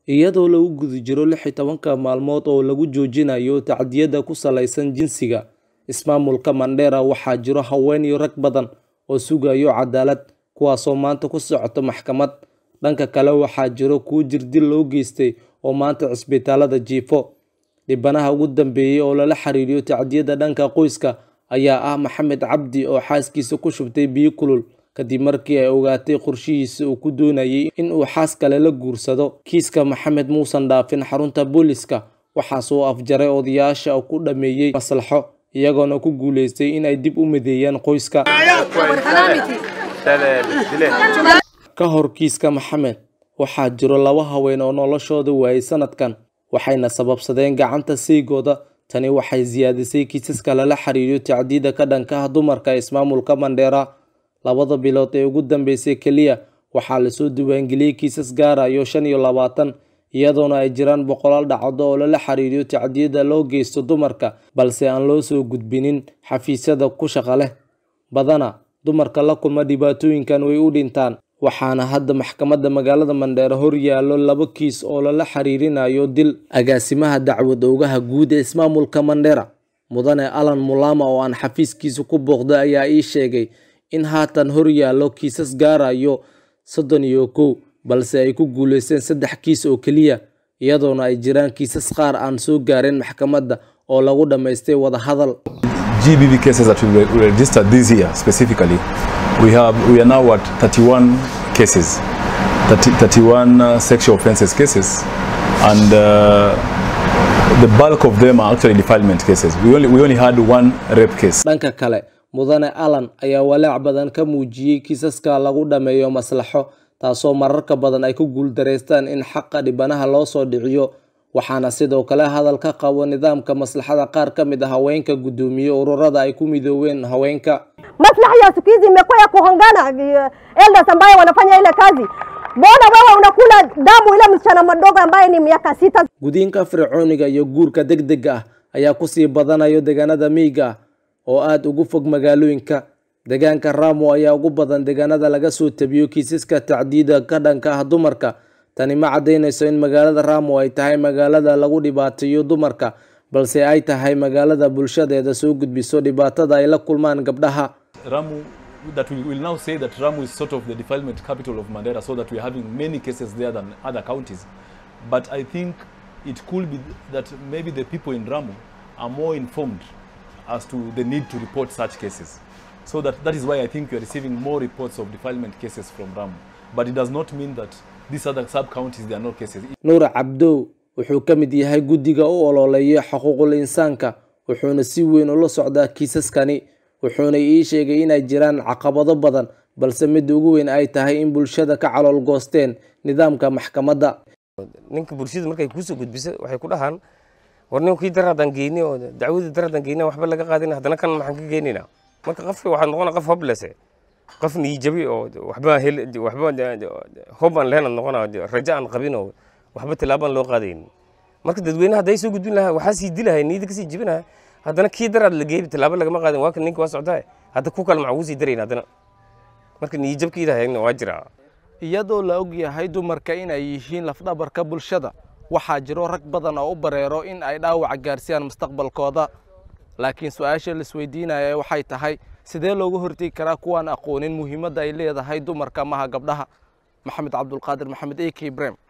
iyadoo lagu guda jiro lix iyo tobanka maalmood oo lagu joojinayo tacdiyada ku salaysan jinsiga ismaamulka mandheera waxaa jiro haween iyo rag badan oo sugayo cadaalad kuwaasoo maanta ku socota maxkamad dhanka kale waxaa jiro kuwo jirdil loo geystay oo maanta cisbitaalada jiifo dhibanaha ugu dambeeyey oo lala xiriiriyo tacdiyada dhanka qoyska ayaa ah maxamed cabdi oo xaaskiisa ku shubtay biyo kulul kadib markii ay ogaatay qorshihiisa uu ku doonayay in uu xaas kale la guursado kiiska maxamed muusan dhaafin xarunta booliska waxaas uu afjaray odayaasha oo ku dhameeyey maslaxo iyagoona ku guuleystay in ay dib u mideeyaan qoyska ka hor kiiska maxamed waxaa jiro laba haween oo noloshooda waayay sanadkan waxayna sababsadeen gacanta seygooda tani waxay siyaadisay kiisaska lala xiriiriyo tacdiida ka dhanka ah dumarka ismaamulka mandheera labada bilood ee ugu dambeysay keliya waxaa lasoo diiwaangeliyey kiisas gaarayo shan iyo labaatan iyadoona ay jiraan boqolaal dhacdo oo lala xiriiriyo tacdiyada loo geysto dumarka balse aan loo soo gudbinin xafiisyada ku shaqa leh badana dumarka la kulma dhibaatooyinkan way u dhintaan waxaana hadda maxkamadda magaalada mandheere hor yaallo laba kiis oo lala xiriirinayo dil agaasimaha dacwad oogaha guud ee ismaamulka mandheera mudane alan mulama oo aan xafiiskiisa ku booqday ayaa ii sheegay in haatan hor yaallo kiisas gaarayo soddon iyo kow balse ay ku guuleysteen saddex kiis oo keliya iyadoona ay jiraan kiisas qaar aan soo gaarin maxkamadda oo lagu dhammaystay wadahadal GBV cases that we re- registered this year specifically, we have we are now at 31 cases, 30, 31 uh, sexual offences cases, and uh, the bulk of them are actually defilement cases. We only we only had one rape case. dhanka kale mudane alan ayaa walaac badan ka muujiyey kiisaska lagu dhammeeyo maslaxo taasoo mararka badan ay ku guuldareystaan in xaqa dhibanaha loo soo dhiciyo waxaana sidoo kale hadal ka qabo nidaamka maslaxada qaar ka mid a haweenka guddoomiye ururada ay ku midooween haweenka maslahi ya siku hizi imekuwa ya kuhongana eh, elders ambaye wanafanya ile kazi. Mbona wewe unakula damu ile msichana mdogo ambaye ni miaka sita? gudniinka fircooniga iyo guurka degdega ah ayaa kusii badanayo deegaanada miyiga ah oo aada ugu fog magaalooyinka deegaanka ramo ayaa ugu badan deegaanada laga soo tabiyo kiisaska tacdiida ka dhanka ah dumarka tani ma caddaynayso in magaalada ramo ay tahay magaalada lagu dhibaateeyo dumarka balse ay tahay magaalada bulshadeeda soo gudbiso dhibaatada ay la kulmaan gabdhaha Ramu, that we will now say that Ramu is sort of the defilement capital of Mandera, so that we are having many cases there than other counties. But I think it could be that maybe the people in Ramu are more informed as to the need to report such cases. So that, that is why I think we are receiving more reports of defilement cases from Ramu. But it does not mean that these other sub-counties, there are no cases. nuur cabdow wuxuu ka mid yahay guddiga u ololeeya xuquuqul insaanka wuxuuna si weyn ula socdaa kiisaskani wuxuuna ii sheegay inay jiraan caqabado badan balse midda ugu weyn ay tahay in bulshada ka calool goosteen nidaamka maxkamadda ninka bulshada markay kuusoo gudbiso waxay ku dhahaan war ninkii dar haddaan geyni oo dacwadii dar haddaan geyni waxba laga qaadin haddana kan maxaan ka geynaynaa marka qofka waxaad noqona qof hoblese qof niijabi oo waxba hel waxba hob aan lehna noqona rajo aan qabin oo waxba tilaabaan loo qaadayn marka dadweynaha hadday soo gudbin lahaa waxaa sii dilahay niyada kasii jebinaha haddana kii daraad la geebi tilaabo lagama qaadin waa kan ninka waa socdaa hadda ku kale maxaa ugu sii darayn haddana marka niyijabkiidahayna waa jiraa iyadoo la og yahay dumarka inay yihiin lafdhabarka bulshada waxaa jiro rag badan oo u bareero in ay dhaawac gaarsiiyaan mustaqbalkooda laakiin su-aasha laisweydiinaya waxay tahay sidee loogu hortegi karaa kuwaan aqoonin muhiimadda ay leedahay dumarka maha gabdhaha maxamed cabdulqaadir maxamed a k brem